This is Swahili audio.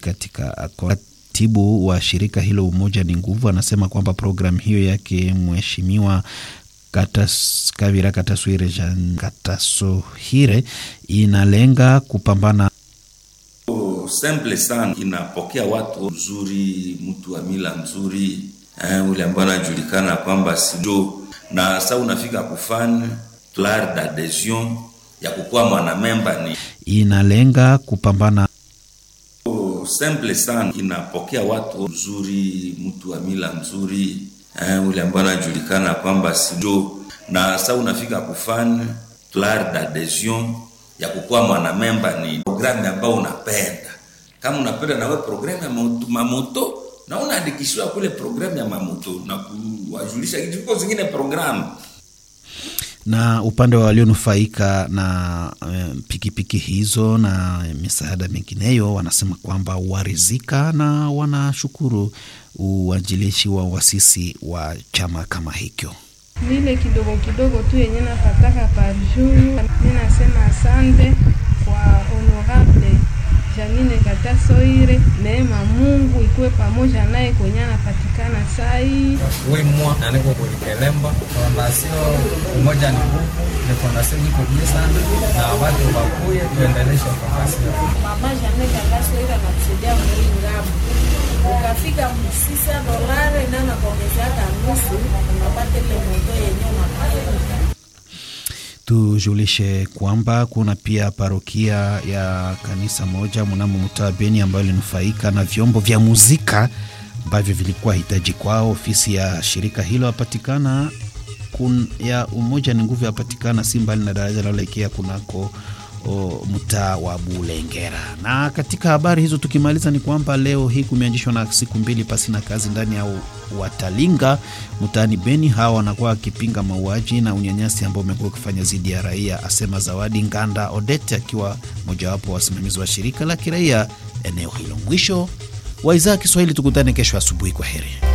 katika katibu wa shirika hilo Umoja ni Nguvu anasema kwamba programu hiyo yake mheshimiwa Katas, Kavira Kataswire Jean Katasohire inalenga kupambana simple sana, inapokea watu mzuri, mtu wa mila mzuri eh, ule ambao anajulikana kwamba sijo na sa unafika kufanya fleur d'adhesion ya kukuwa mwanamemba ni inalenga kupambana simple sana, inapokea watu mzuri, mtu wa mila mzuri eh, ule ambao anajulikana kwamba sijo na sa unafika kufanya fleur d'adhesion ya kukuwa mwanamemba ni programu ambayo unapenda. Kama unapenda nawe programu ya mamoto na unaandikishiwa kule programu ya mamoto na kuwajulisha kitu zingine programu na upande wa walionufaika na um, pikipiki hizo na misaada mingineyo wanasema kwamba warizika na wanashukuru uanjilishi wa wasisi wa chama kama hicho. Vile kidogo kidogo tu yenye napataka par jour, mi nasema asante kwa honorable Janine Katasoire, neema Mungu ikuwe pamoja naye kwenye anapatikana sai. wimwa aniko kulikelemba fondasio umoja ni nguvu ni fondasio iko bie sana na watu wakuye tuendeleshe fondasio Mama Janine Katasoire anatusaidia mwili ngamu ukafika msisa dolari na nakuongezeaka nusu unapata ile moto yenye unapata Tujulishe kwamba kuna pia parokia ya kanisa moja mnamo mtaa Beni ambayo ilinufaika na vyombo vya muzika ambavyo vilikuwa hitaji kwao. Ofisi ya shirika hilo yapatikana kun, ya Umoja ni Nguvu yapatikana si mbali na daraja linaloelekea kunako mtaa wa Bulengera. Na katika habari hizo tukimaliza, ni kwamba leo hii kumeanzishwa na siku mbili pasi na kazi ndani ya Watalinga mtaani Beni. Hawa wanakuwa wakipinga mauaji na unyanyasi ambao umekuwa ukifanya dhidi ya raia, asema Zawadi Nganda Odete akiwa mojawapo wa wasimamizi wa shirika la kiraia eneo hilo. Mwisho wa idhaa ya Kiswahili, tukutane kesho asubuhi. Kwa heri.